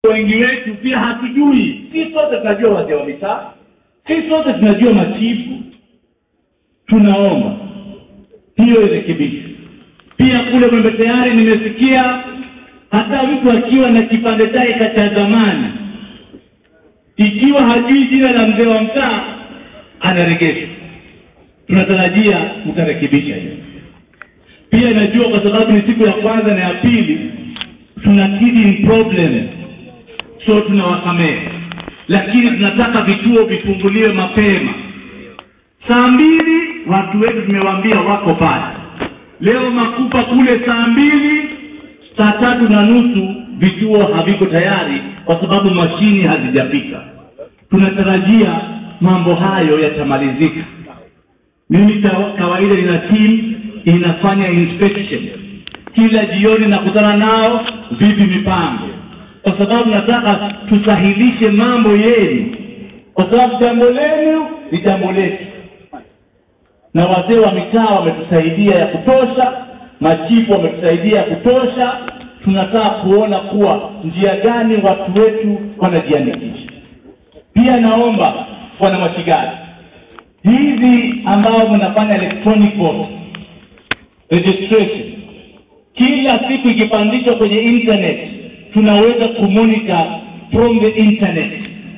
wengi wetu pia hatujui si sote tunajua wazee wa mitaa si sote tunajua machifu tunaomba hiyo irekebishwe pia kule mwembe tayari nimesikia hata mtu akiwa na kipande chake cha zamani ikiwa hajui jina la mzee wa mtaa anaregeshwa tunatarajia mtarekebisha hiyo pia najua kwa sababu ni siku ya kwanza na ya pili tuna teething problem so tunawasamehe lakini tunataka vituo vifunguliwe mapema saa mbili watu wetu tumewaambia wako pale leo makupa kule saa mbili saa tatu na nusu vituo haviko tayari kwa sababu mashini hazijafika tunatarajia mambo hayo yatamalizika mimi kawa- kawaida nina team inafanya inspection kila jioni nakutana nao vipi mipango kwa sababu nataka tusahilishe mambo yenu kwa sababu jambo lenu ni jambo letu na wazee wa mitaa wametusaidia ya kutosha machifu wametusaidia ya kutosha tunataka kuona kuwa njia gani watu wetu wanajiandikisha pia naomba bwana mashigari hizi ambao mnafanya electronic vote registration kila siku ikipandishwa kwenye internet tunaweza kumonitor from the internet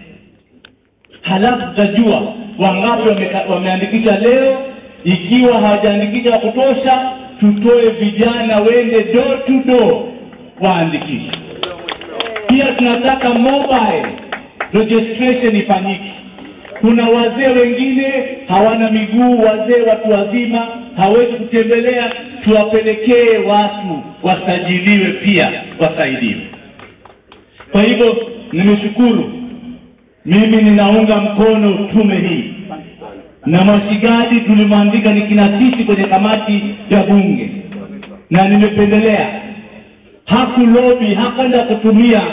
halafu tutajua wangapi wameka- wameandikisha leo ikiwa hawajaandikisha wa kutosha tutoe vijana wende door to door waandikishe pia tunataka mobile registration ifanyike kuna wazee wengine hawana miguu wazee watu wazima hawezi kutembelea tuwapelekee watu wasajiliwe pia wasaidiwe kwa hivyo nimeshukuru mimi ninaunga mkono tume hii na mashigadi tulimwandika nikinasisi kwenye kamati ya bunge na nimependelea hakulobi hakwenda kutumia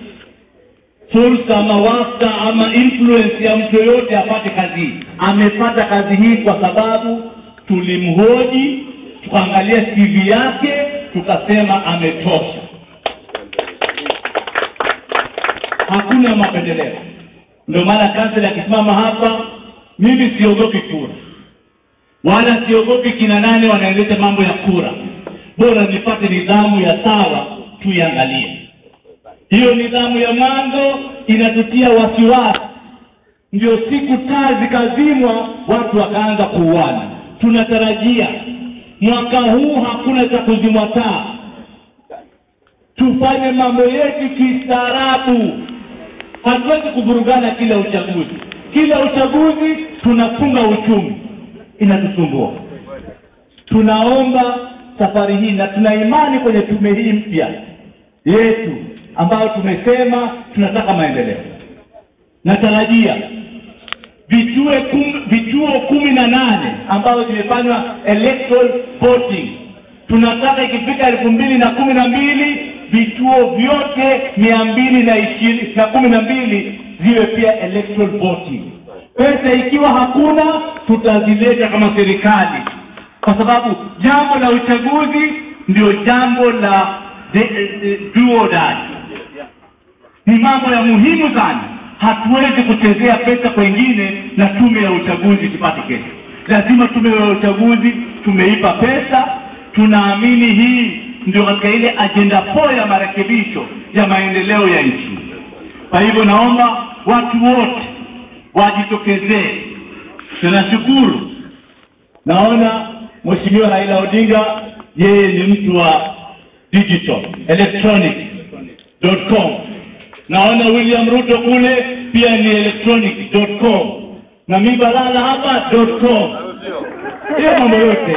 fursa ama wasta ama influence ya mtu yoyote apate kazi hii amepata kazi hii kwa sababu tulimhoji tukaangalia tv yake tukasema ametosha hakuna mapendeleo ndio maana kansela akisimama hapa mimi siogopi kura wala siogopi kina nane wanaendesha mambo ya kura bora nipate nidhamu ya sawa tuiangalie hiyo nidhamu ya mwanzo inatutia wasiwasi ndio siku taa zikazimwa watu wakaanza kuuana tunatarajia mwaka huu hakuna cha kuzimwa taa tufanye mambo yetu kistaarabu hatuwezi kuvurugana kila uchaguzi kila uchaguzi tunafunga uchumi inatusumbua tunaomba safari hii na tuna imani kwenye tume hii mpya yetu ambayo tumesema tunataka maendeleo natarajia vituo kum, vituo kumi na nane ambazo zimefanywa electoral voting tunataka ikifika elfu mbili na kumi na mbili vituo vyote mia mbili na ishirini na kumi na mbili ziwe pia electoral voting pesa ikiwa hakuna tutazileta kama serikali kwa sababu jambo la uchaguzi ndio jambo la de, de, do or die ni mambo ya muhimu sana hatuwezi kuchezea pesa kwengine na tume ya uchaguzi tupate kesho lazima tume ya uchaguzi tumeipa pesa tunaamini hii ndio katika ile ajenda po ya marekebisho ya maendeleo ya nchi kwa hivyo naomba watu wote wajitokezee tunashukuru naona mheshimiwa raila odinga yeye ni mtu wa digital electronic com naona william ruto kule pia ni electronic com na mi balala hapa com hiyo mambo yote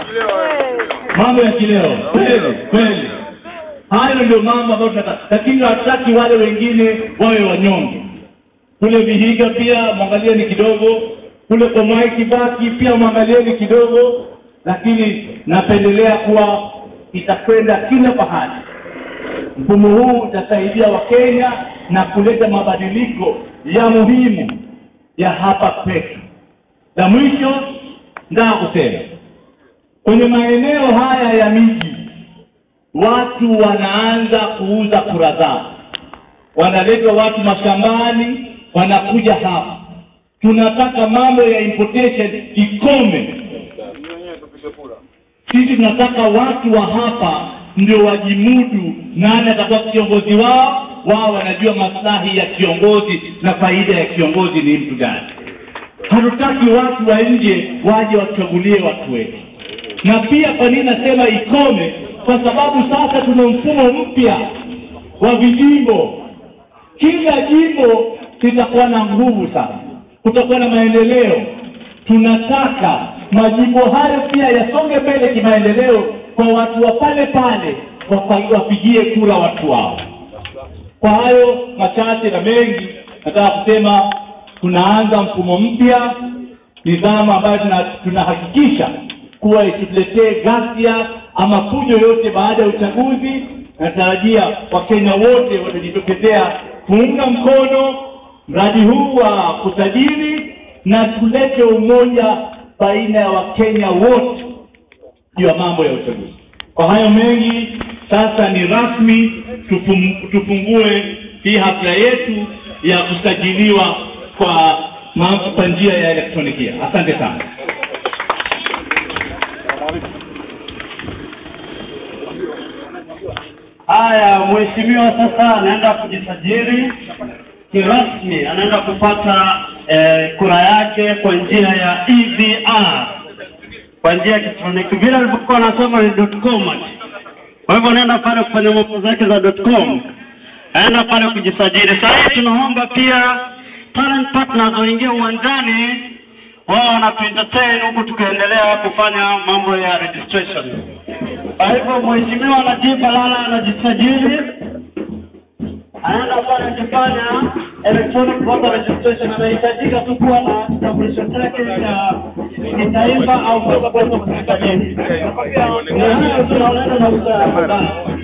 mambo ya kileo kweli kweli hayo ndio mambo ambayo tunataka lakini hatutaki wale wengine wawe wanyonge kule vihiga pia mwangalieni kidogo kule kwa Mwai Kibaki pia mwangalieni kidogo lakini napendelea kuwa itakwenda kila pahali mfumo huu utasaidia wakenya na kuleta mabadiliko ya muhimu ya hapa kwetu la mwisho ndaa kusema kwenye maeneo haya ya miji watu wanaanza kuuza kura zao wanaletwa watu mashambani wanakuja hapa tunataka mambo ya importation ikome sisi tunataka watu wa hapa ndio wajimudu nani atakuwa kiongozi wao wao wanajua maslahi ya kiongozi na faida ya kiongozi ni mtu gani hatutaki watu wa nje waje wachagulie watu wetu na pia kwa nini nasema ikome kwa sababu sasa tuna mfumo mpya wa vijimbo kila jimbo litakuwa na nguvu sasa kutakuwa na maendeleo tunataka majimbo hayo pia yasonge mbele kimaendeleo kwa watu wa pale pale wapa- wapigie kura watu wao kwa hayo machache na mengi nataka kusema tunaanza mfumo mpya nidhamu ambayo tuna- tunahakikisha kuwa isituletee ghasia ama fujo yote baada ya uchaguzi natarajia wakenya wote watajitokezea kuunga mkono mradi huu wa kusajili na tulete umoja baina ya wakenya wote juu ya mambo ya uchaguzi kwa hayo mengi sasa ni rasmi tufum, tufungue hii hafla yetu ya kusajiliwa kwa ma- kwa njia ya elektronikia asante sana Haya, mheshimiwa sasa anaenda kujisajili kirasmi, anaenda kupata eh, kura yake kwa njia ya EVR, kwa njia ya elektroniki, vile alivyokuwa anasema ni .com. Kwa hivyo anaenda pale kufanya mambo zake za .com, aenda pale kujisajili. Sasa hivi tunaomba pia talent partners waingie uwanjani, wao wanatuentertain huku tukiendelea kufanya mambo ya registration. Kwa hivyo mheshimiwa Najib Balala anajisajili, anaenda pale akifanya electronic voter registration. Anahitajika tu kuwa na kitambulisho chake cha kitaifa au passport of Tanzania. Na hayo tunaonana na usawa